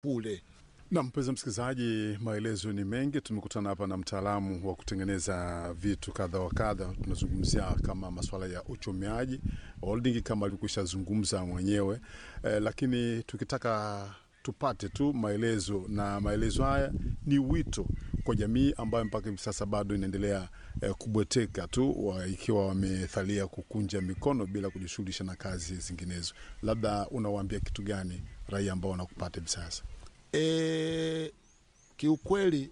kule. Na mpenzi msikilizaji, maelezo ni mengi. Tumekutana hapa na mtaalamu wa kutengeneza vitu kadha wa kadha. Tunazungumzia kama masuala ya uchomeaji holding, kama alikwisha zungumza mwenyewe eh, lakini tukitaka tupate tu maelezo, na maelezo haya ni wito kwa jamii ambayo mpaka hivi sasa bado inaendelea eh, kubweteka tu wa, ikiwa wamethalia kukunja mikono bila kujishughulisha na kazi zinginezo. Labda unawaambia kitu gani raia ambao wanakupata hivi sasa? E, kiukweli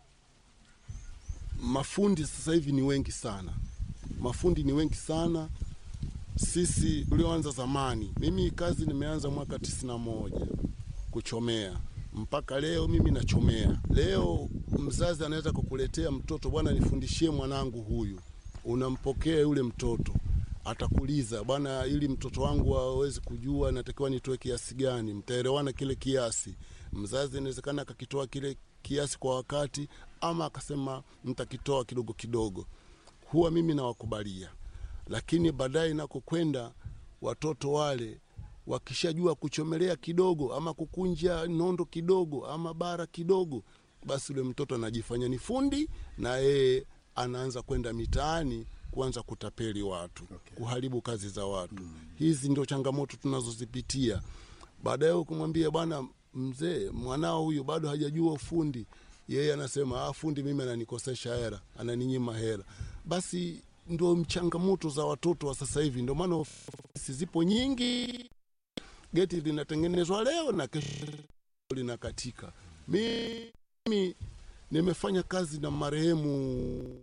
mafundi sasa hivi ni wengi sana, mafundi ni wengi sana. Sisi tulioanza zamani, mimi kazi nimeanza mwaka tisini na moja kuchomea mpaka leo mimi nachomea. Leo mzazi anaweza kukuletea mtoto, bwana, nifundishie mwanangu huyu, unampokea yule mtoto atakuuliza bwana, ili mtoto wangu aweze kujua natakiwa nitoe kiasi gani, mtaelewana kile kiasi. Mzazi inawezekana akakitoa kile kiasi kwa wakati, ama akasema mtakitoa kidogo kidogo. Huwa mimi nawakubalia, lakini baadaye inakokwenda watoto wale wakishajua kuchomelea kidogo ama kukunja nondo kidogo ama bara kidogo, basi yule mtoto anajifanya ni fundi na yeye anaanza kwenda mitaani kuanza kutapeli watu Okay. kuharibu kazi za watu hizi ndio changamoto tunazozipitia baadaye ukimwambia bwana mzee mwanao huyu bado hajajua ufundi yeye anasema ah, fundi mimi ananikosesha hera ananinyima hera basi ndio changamoto za watoto wa sasa hivi ndio maana ofisi zipo nyingi geti linatengenezwa leo na kesho linakatika mimi nimefanya kazi na marehemu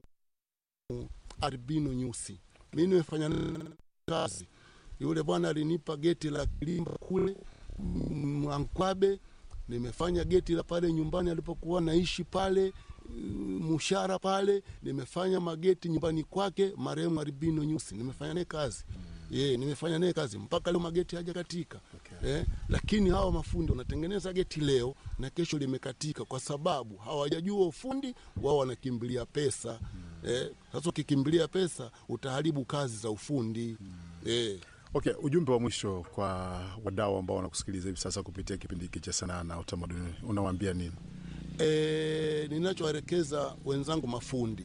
Albino Nyusi. Mimi nimefanya naye kazi. Yule bwana alinipa geti la Kilimba kule Mwankwabe, nimefanya geti la pale nyumbani alipokuwa naishi pale mm, Mushara pale, nimefanya mageti nyumbani kwake marehemu Albino Nyusi, nimefanya naye kazi ye, nimefanya naye kazi mpaka leo mageti hajakatika Okay. eh, lakini hawa mafundi wanatengeneza geti leo na kesho limekatika, kwa sababu hawajajua ufundi wao, wanakimbilia pesa eh. Sasa ukikimbilia pesa utaharibu kazi za ufundi eh. Okay, ujumbe wa mwisho kwa wadau ambao wanakusikiliza hivi sasa kupitia kipindi hiki cha sanaa na utamaduni, unawaambia nini? E, ninachowaelekeza wenzangu mafundi,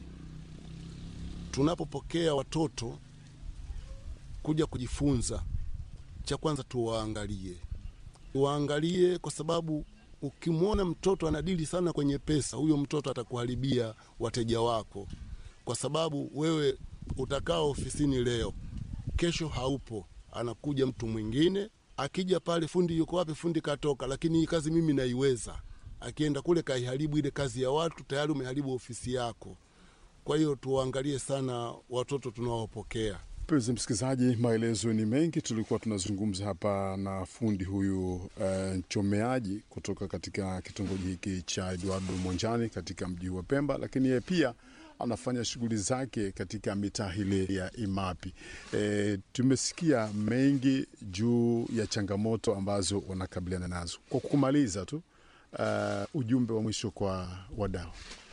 tunapopokea watoto kuja kujifunza, cha kwanza tuwaangalie, tuwaangalie kwa sababu ukimwona mtoto anadili sana kwenye pesa, huyo mtoto atakuharibia wateja wako, kwa sababu wewe utakaa ofisini leo, kesho haupo, anakuja mtu mwingine. Akija pale, fundi yuko wapi? Fundi katoka, lakini hii kazi mimi naiweza. Akienda kule kaiharibu ile kazi ya watu, tayari umeharibu ofisi yako. Kwa hiyo tuwaangalie sana watoto tunaowapokea. Mpenzi msikilizaji, maelezo ni mengi. Tulikuwa tunazungumza hapa na fundi huyu eh, mchomeaji kutoka katika kitongoji hiki cha Eduardo Monjani katika mji wa Pemba, lakini yeye pia anafanya shughuli zake katika mitaa ile ya Imapi. E, tumesikia mengi juu ya changamoto ambazo wanakabiliana nazo. Kwa kumaliza tu, uh, ujumbe wa mwisho kwa wadau.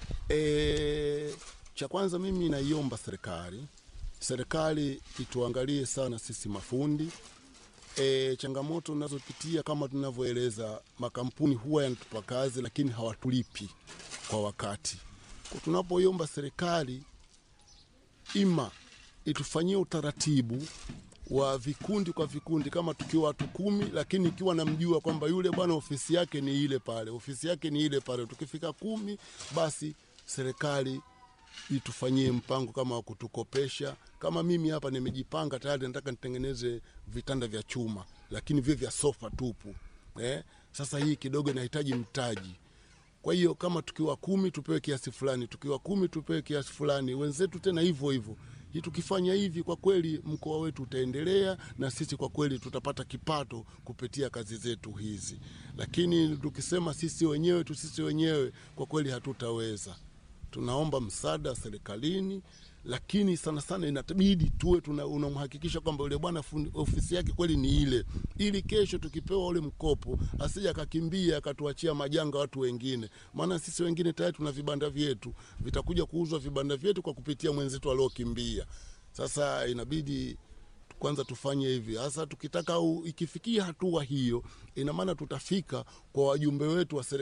E, cha kwanza mimi naiomba serikali, serikali ituangalie sana sisi mafundi. E, changamoto tunazopitia kama tunavyoeleza, makampuni huwa yanatupa kazi lakini hawatulipi kwa wakati. Kwa tunapoiomba serikali ima itufanyie utaratibu wa vikundi kwa vikundi, kama tukiwa watu kumi, lakini ikiwa namjua kwamba yule bwana ofisi yake ni ile pale, ofisi yake ni ile pale, tukifika kumi, basi serikali itufanyie mpango kama wa kutukopesha. Kama mimi hapa nimejipanga tayari, nataka nitengeneze vitanda vya chuma, lakini vile vya sofa tupu eh? Sasa hii kidogo inahitaji mtaji kwa hiyo kama tukiwa kumi tupewe kiasi fulani, tukiwa kumi tupewe kiasi fulani, wenzetu tena hivyo hivyo. Hii tukifanya hivi, kwa kweli mkoa wetu utaendelea na sisi kwa kweli tutapata kipato kupitia kazi zetu hizi, lakini tukisema sisi wenyewe tu sisi wenyewe, kwa kweli hatutaweza. Tunaomba msaada serikalini, lakini sana sana inatabidi tuwe tuna- unamhakikisha kwamba yule bwana fundi- ofisi yake kweli ni ile, ili kesho tukipewa ule mkopo asije akakimbia akatuachia majanga watu wengine, maana sisi wengine tayari tuna vibanda vyetu, vitakuja kuuzwa vibanda vyetu kwa kupitia mwenzetu aliokimbia. Sasa inabidi kwanza tufanye hivi hasa tukitaka u, ikifikia hatua hiyo ina maana tutafika kwa wajumbe wetu wa serikali